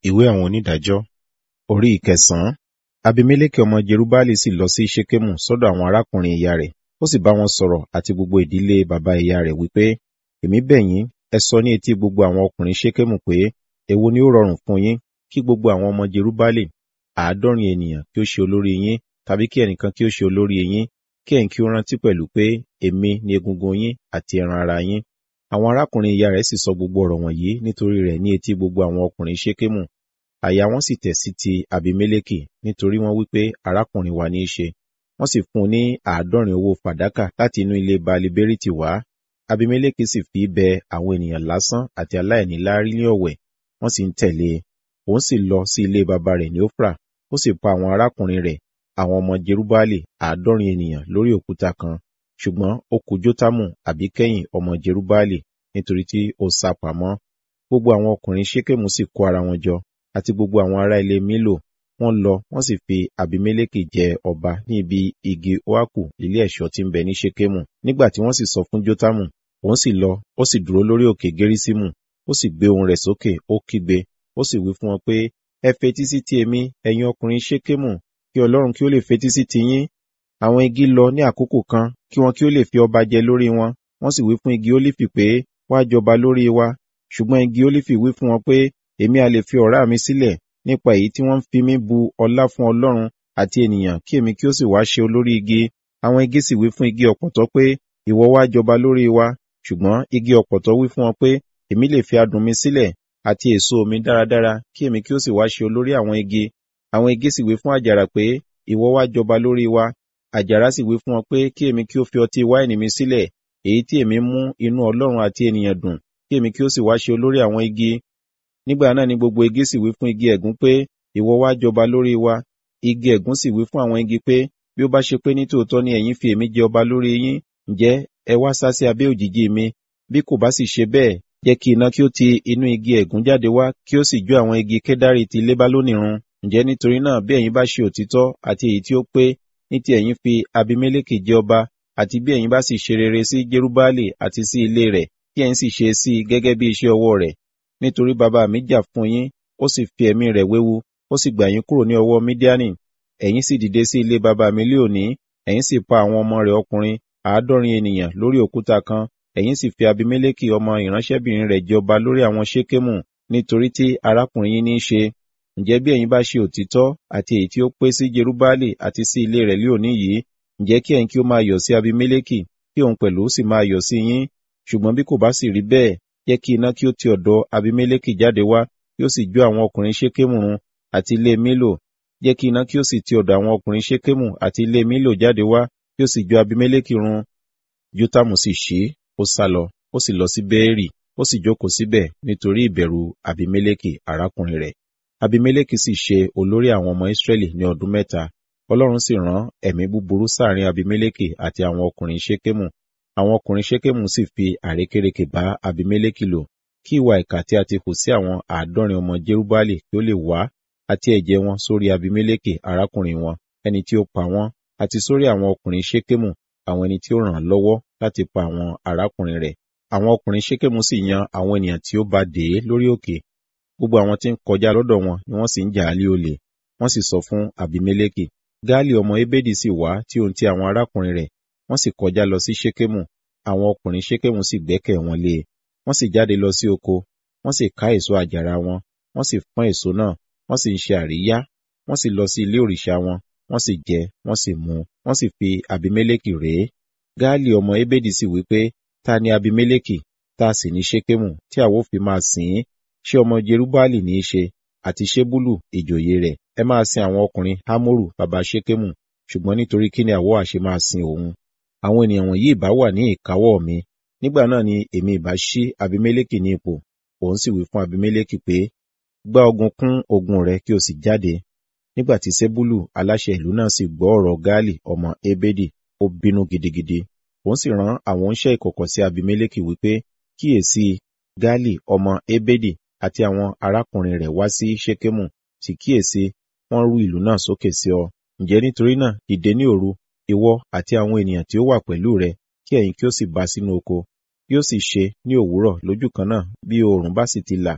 ìwé àwọn onídàájọ́ orí ìkẹsàn-án abimeleki ọmọ jerubbaali sì lọ sí ṣekemu sọ́dọ̀ àwọn arákùnrin ìyá rẹ̀ ó sì bá wọn sọ̀rọ̀ àti gbogbo ìdílé baba ìyá rẹ̀ wípé èmi bẹ̀ yín ẹ sọ ní etí gbogbo àwọn ọkùnrin ṣekemu pé èwo ni ó rọrùn fún yín kí gbogbo àwọn ọmọ jerubbaali àádọ́rin ènìyàn kí ó ṣe olórí yín tàbí kí ẹnìkan kí ó ṣe olórí yín kí ẹ̀yin kí ó rántí pẹ̀lú pé èmi ni egungun yín àti ẹran ara yín àwọn arákùnrin ìyá rẹ̀ sì sọ gbogbo ọ̀rọ̀ wọ̀nyí nítorí rẹ̀ ní etí gbogbo àwọn ọkùnrin ṣekemu àyà wọn sì tẹ̀ sí ti abimeleki nítorí wọ́n wípé arákùnrin wa ní í ṣe wọ́n sì fún un ní àádọ́rin owó fàdákà láti inú ilé baali beriti wá abimeleki sì fi bẹ àwọn ènìyàn lásán àti aláìní láárí ní ọ̀wẹ̀ wọ́n sì ń tẹ̀lé e òun sì lọ sí ilé baba rẹ̀ ní ofra ó sì pa àwọn arákùnrin rẹ̀ àwọn ọmọ jerubbaali àádọ́rin ènìyàn lórí òkúta kan ṣùgbọ́n ó kù jótámù àbíkẹ́yìn ọmọ jerubbaali nítorí tí ó sá pamọ́ gbogbo àwọn ọkùnrin ṣékèmù sì kó ara wọn jọ àti gbogbo àwọn ará ilé mílò wọ́n lọ wọ́n sì fi abimeleki jẹ ọba ní ibi igi oaku ilé ẹ̀ṣọ́ tí ń bẹ ní ṣékèmù nígbà tí wọ́n sì sọ fún jótámù òun sì lọ ó sì dúró lórí òkè gerísímù ó sì gbé ohùn rẹ̀ sókè ó kígbe ó sì wí fún wọn pé ẹ fetí sí ti èmi ẹ̀yin ọkùnrin ṣékèmù kí ọlọ́run kí ó lè fetí sí ti yín àwọn igi lọ ní àkókò kan kí wọn kí ó lè fi ọba jẹ lórí wọn wọ́n sì wí fún igi ólífì pé wá jọba lórí wa ṣùgbọ́n igi ólífì wí fún wọn pé èmi a lè fi ọ̀rá mi sílẹ̀ nípa èyí tí wọ́n ń fi mí bu ọlá fún ọlọ́run àti ènìyàn kí èmi kí ó sì wá ṣe olórí igi àwọn igi sì wí fún igi ọ̀pọ̀tọ́ pé ìwọ wá jọba lórí wa ṣùgbọ́n igi ọ̀pọ̀tọ́ wí fún wọn pé èmi lè fi adùn mi sílẹ̀ àti èso mi dáradára kí èmi kí ó sì wá ṣe olórí àwọn igi àwọn igi sì wí fún àjàrà pé ìwọ wá jọba lórí wa àjàrà sì wí fún wọn pé kí èmi kí ó fi ọtí wáìnì mi sílẹ̀ èyí tí èmi mú inú ọlọ́run àti ènìyàn dùn kí èmi kí ó sì wá ṣe olórí àwọn igi nígbà náà ni gbogbo igi sì wí fún igi ẹ̀gún pé ìwọ wá jọba lórí wa igi ẹ̀gún sì wí fún àwọn igi pé bí ó bá ṣe pé nítòótọ́ ni ẹ̀yin fi èmi jẹ ọba lórí yín ǹjẹ́ ẹ wá sá sí abẹ́ òjìji mi bí kò bá sì ṣe bẹ́ẹ̀ jẹ́ kí iná kí ó ti inú igi ẹ̀gún jáde wá kí ó sì jó àwọn igi kédárì ti lébálónì run ǹjẹ́ nítorí náà bí ẹ̀yin bá ṣe òtítọ́ àti èyí tí ó pé ní ti ẹ̀yin fi abimeleki jẹ ọba àti bí ẹ̀yin bá sì ṣe rere sí jerubbaali àti sí ilé rẹ̀ kí ẹ̀yin sì ṣe sí i gẹ́gẹ́ bí iṣẹ́ ọwọ́ rẹ̀ nítorí bàbá mi jà fún yín ó sì fi ẹ̀mí rẹ̀ wéwu ó sì gbà yín kúrò ní ọwọ́ mídíánì ẹ̀yin sì dìde sí ilé bàbá mi lé òní ẹ̀yin sì pa àwọn ọmọ rẹ̀ ọkùnrin àádọ́rin ènìyàn lórí òkúta kan ẹ̀yin sì fi abimeleki ọmọ ìránṣẹ́bìnrin rẹ̀ jọba lórí àwọn ṣékémù nítorí tí arákùnrin yín ní í ṣe ǹjẹ́ bí ẹ̀yin bá ṣe òtítọ́ àti èyí tí ó pé sí jerubbaali àti sí ilé rẹ̀ lé òní yìí ǹjẹ́ kí ẹ̀yin kí ó máa yọ̀ sí abimeleki kí òun pẹ̀lú sì máa yọ̀ sí yín ṣùgbọ́n bí kò bá sì rí bẹ́ẹ̀ jẹ́ kí iná kí ó ti ọ̀dọ̀ abimeleki jáde wá kí ó sì jó àwọn ọkùnrin ṣékémù run àti ilé mílò jẹ́ kí iná kí ó sì ti ọ̀dọ̀ àwọn ọkùnrin ṣékémù àti ilé mílò jáde wá kí ó sì jó abimeleki run jótámù sì ṣí ó sá lọ ó sì lọ sí bẹ́ẹ̀rì ó sì jókòó síbẹ̀ nítorí ìbẹ̀rù abimeleki arákùnrin rẹ̀ abimeleki sì ṣe olórí àwọn ọmọ israẹli ní ọdún mẹ́ta ọlọ́run sì rán ẹ̀mí búburú sáàrin abimeleki àti àwọn ọkùnrin ṣékémù àwọn ọkùnrin ṣékémù sì fi àrékérekè bá abimeleki lò kí ìwà ìkà tí a ti hù sí àwọn àádọ́rin ọmọ jerubbaali kí ó lè wá àti ẹ̀jẹ̀ wọn sórí abimeleki arákùnrin wọn ẹni tí ó pa wọ́n àti sórí àwọn ọkùnrin ṣékémù àwọn ẹni tí ó ràn án lọ́wọ́ láti pa àwọn arákùnrin rẹ̀ àwọn ọkùnrin ṣékémù sì yan àwọn ènìyàn tí ó bá dè é lórí òkè gbogbo àwọn tí ń kọjá lọ́dọ̀ wọn ni wọ́n sì ń jà á lé olè wọ́n sì sọ fún abimeleki gaali ọmọ ebedi sì wá tí ohun ti àwọn arákùnrin rẹ̀ wọ́n sì kọjá lọ sí ṣékémù àwọn ọkùnrin ṣékémù sì gbẹ́kẹ̀ wọn lé e wọ́n sì jáde lọ sí oko wọ́n sì ká èso àjàrà wọn wọ́n sì pọ́n èso náà wọ́n sì ń ṣe àríyá wọ́n sì lọ sí ilé òrìṣà wọn wọ́n sì jẹ wọ́n sì mu wọ́n sì fi abimeleki rèé gaali ọmọ ebedi sì wí pé ta ni abimeleki ta sì ní ṣékémù tí àwo fi máa sìn ín ṣé ọmọ jerubbaali ní í ṣe àti ṣébúlù ìjòyè rẹ̀ ẹ máa sin àwọn ọkùnrin hámórù baba ṣékémù ṣùgbọ́n nítorí kí ni àwọ àṣe máa sin òun àwọn ènìyàn wọ̀nyí ìbá wà ní ìkáwọ́ mi nígbà náà ni èmi ìbá ṣí abimeleki ní ipò òun sì wí fún abimeleki pé gbá ogun kún ogun rẹ kí o sì jáde nígbà tí ṣébúlù aláṣẹ ìlú náà sì gbọ́ ọ̀rọ̀ gaali ọmọ ebedi ó bínú gidigidi òun sì rán àwọn oníṣẹ́ ìkọ̀kọ̀ sí abimeleki wípé kíyèsí gaali ọmọ ebedi àti àwọn arákùnrin rẹ̀ wá sí ṣékémù sì kíyèsí wọ́n rú ìlú náà sókè sí ọ ǹjẹ́ nítorí náà dìde ní òru ìwọ àti àwọn ènìyàn tí ó wà pẹ̀lú rẹ kí ẹ̀yin kí ó sì bá sínú oko yóò sì ṣe ní òwúrọ̀ lójú kan náà bí oòrùn bá sì ti là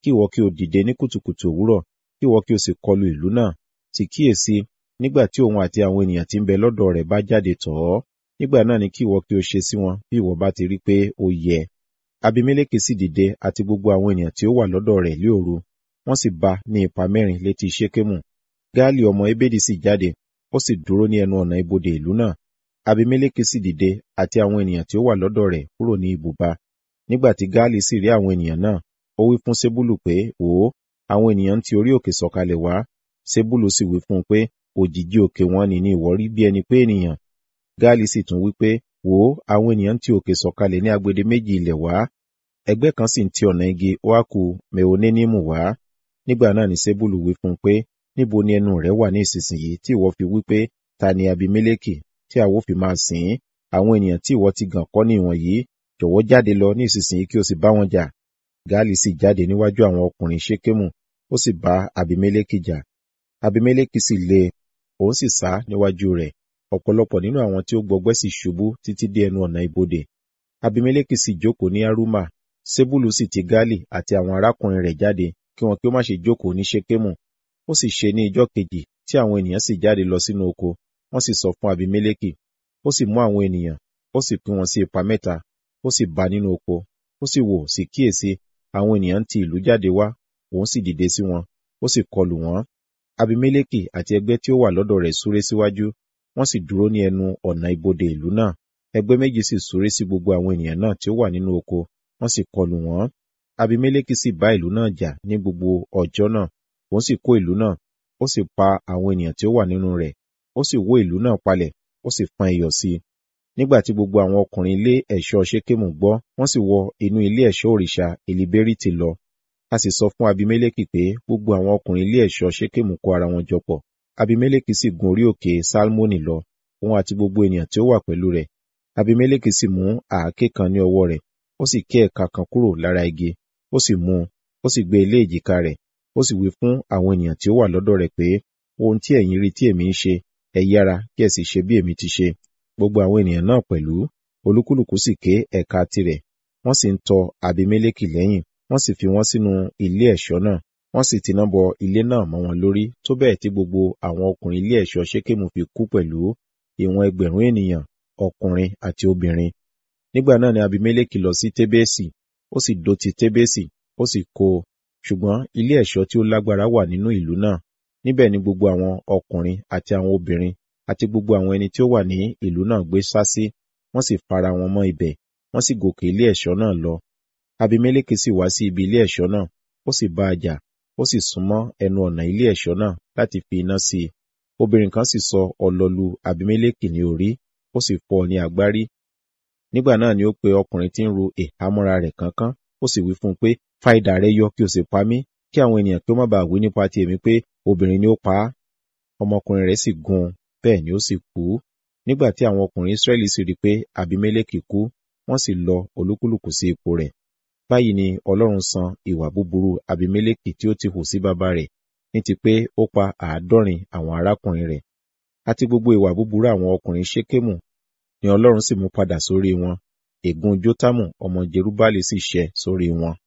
kí ìwọ kí o dìde ní kùtùkùtù òwúrọ̀ kí ìwọ kí o sì kọlu ìlú náà sì kíyèsí nígbà tí òun àti àwọn ènìyàn tí ń bẹ lọ́dọ̀ rẹ̀ bá jáde tọ̀ ọ́ nígbà náà ni kí ìwọ kí o ṣe sí wọn bí ìwọ bá ti rí pé ó yẹ abimeleki sì dìde àti gbogbo àwọn ènìyàn tí ó wà lọ́dọ̀ rẹ̀ lé òru wọ́n sì bá ní ipa mẹ́rin létí ṣékémù gaali ọmọ ebedi sì jáde ó sì dúró ní ẹnu ọ̀nà ibodè ìlú náà abimeleki sì dìde àti àwọn ènìyàn tí ó wà lọ́dọ̀ rẹ̀ kúrò ní ibùba nígbà tí gaali sì rí àwọn ènìyàn náà ó wí fún sebulu pé wò ó àwọn ènìyàn ti orí òkè sọ̀kalẹ̀ wá sebulu sì wí fún un pé òjìji òkè wọn ni ní ìwọ rí bí ẹni pé ènìyàn gaali sì tún wí pé wò ó àwọn ènìyàn ti òkè sọ̀kalẹ̀ ní agbede méjì ilẹ̀ wá ẹgbẹ́ kan sì ń ti ọ̀nà igi oaku meonenimu wá nígbà náà ni sebulu wí fún un pé níbo ni ẹnu rẹ wà ní ìsinsìnyí tí ìwọ fi wí pé ta ni abimeleki tí àwo fi máa sìn ín àwọn ènìyàn tí ìwọ ti gàn kọ́ ní ìwọ̀nyí jọ̀wọ́ jáde lọ ní ìsinsìnyí kí o sì bá wọn jà gaali sì jáde níwájú àwọn ọkùnrin ṣékémù ó sì bá abimeleki jà abimeleki sì lé òun sì sá níwájú rẹ̀ ọ̀pọ̀lọpọ̀ nínú àwọn tí ó gbọgbẹ́ sì ṣubú títí dé ẹnu ọ̀nà ibodè abimeleki sì jókòó ní aruma sebulu sì ti gaali àti àwọn arákùnrin rẹ̀ jáde kí wọn kí ó má ṣe jókòó ní ṣékémù ó sì ṣe ní ijọ́ kejì tí àwọn ènìyàn sì jáde lọ sínú oko wọ́n sì sọ fún abimeleki ó sì mú àwọn ènìyàn ó sì pín wọn sí ipa mẹ́ta ó sì bá nínú oko ó sì wò sí kíyèsí àwọn ènìyàn ti ìlú jáde wá òun sì dìde sí wọn ó sì kọlù wọn abimeleki àti ẹgbẹ́ tí ó wà lọ́dọ̀ rẹ̀ súré síwájú wọ́n sì dúró ní ẹnu ọ̀nà ibodè ìlú náà ẹgbẹ́ méjì sì súré sí gbogbo àwọn ènìyàn náà tí ó wà nínú oko wọ́n sì kọlù wọ́n abimeleki sì bá ìlú náà jà ní gbogbo ọjọ́ náà òun sì kó ìlú náà ó sì pa àwọn ènìyàn tí ó wà nínú rẹ̀ ó sì wó ìlú náà palẹ̀ ó sì fọ́n iyọ̀ sí i nígbà tí gbogbo àwọn ọkùnrin ilé ẹ̀ṣọ́ ṣékémù gbọ́ wọ́n sì wọ inú ilé ẹ̀ṣọ́ òrìṣà eliberiti lọ a sì sọ fún abimeleki pé gbogbo àwọn ọkùnrin ilé ẹ̀ṣọ́ ṣékémù kó ara wọn jọ pọ̀ abimeleki sì gun orí òkè salmoni lọ òun àti gbogbo ènìyàn tí ó wà pẹ̀lú rẹ̀ abimeleki sì mú àáké kan ní ọwọ́ rẹ̀ ó sì ké ẹ̀ka kan kúrò lára igi ó sì mú un ó sì gbé ilé èjìká rẹ̀ ó sì wí fún àwọn ènìyàn tí ó wà lọ́dọ̀ rẹ̀ pé ohun tí ẹ̀yin rí tí èmi ń ṣe ẹ yára kí ẹ sì ṣe bí èmi ti ṣe gbogbo àwọn ènìyàn náà pẹ̀lú olúkúlùkù sì ké ẹ̀ka tirẹ̀ wọ́n sì ń tọ abimeleki lẹ́yìn wọ́n sì fi wọ́n sínú ilé ẹ̀ṣọ́ náà wọ́n sì tiná bọ ilé náà mọ́ wọn lórí tó bẹ́ẹ̀ tí gbogbo àwọn ọkùnrin ilé ẹ̀ṣọ́ ṣékémù fi kú pẹ̀lú ìwọ̀n ẹgbẹ̀rún ènìyàn ọkùnrin àti obìnrin nígbà náà ni abimeleki lọ sí tébésì ó sì dó ti tébésì ó sì kó o ṣùgbọ́n ilé ẹ̀ṣọ́ tí ó lágbára wà nínú ìlú náà níbẹ̀ ni gbogbo àwọn ọkùnrin àti àwọn obìnrin àti gbogbo àwọn ẹni tí ó wà ní ìlú náà gbé sá sí wọ́n sì fara wọn mọ́ ibẹ̀ wọ́n sì gòkè ilé ẹ̀ṣọ́ náà lọ abimeleki sì wá sí ibi ilé ẹ̀ṣọ́ náà ó sì bá a jà ó sì súnmọ́ ẹnu ọ̀nà ilé ẹ̀ṣọ́ náà láti fi iná sí i obìnrin kan sì sọ ọlọlu abimeleki ní orí ó sì fọ́ ọ ní agbárí nígbà náà ni ó pe ọkùnrin tí ń ru ìhámọ́ra rẹ̀ kánkán ó sì wí fún un pé fa idà rẹ yọ kí o sì pa mí kí àwọn ènìyàn kí ó má bàa wí nípa ti èmi pé obìnrin ni ó pa á ọmọkùnrin rẹ̀ sì gún un bẹ́ẹ̀ ni ó sì kú nígbà tí àwọn ọkùnrin Israẹli sì rí i pé abimeleki kú wọ́n sì lọ olúkúlùkù sí ipò rẹ̀ báyìí ni Ọlọ́run san ìwà búburú abimeleki tí ó ti hù sí bàbá rẹ̀ ní ti pé ó pa àádọ́rin àwọn arákùnrin rẹ̀ àti gbogbo ìwà búburú àwọn ọkùnrin ṣékémù ni Ọlọ́run sì mú padà sórí wọn ègún Jótámù ọmọ Jerubáàlì sì ṣẹ sórí wọn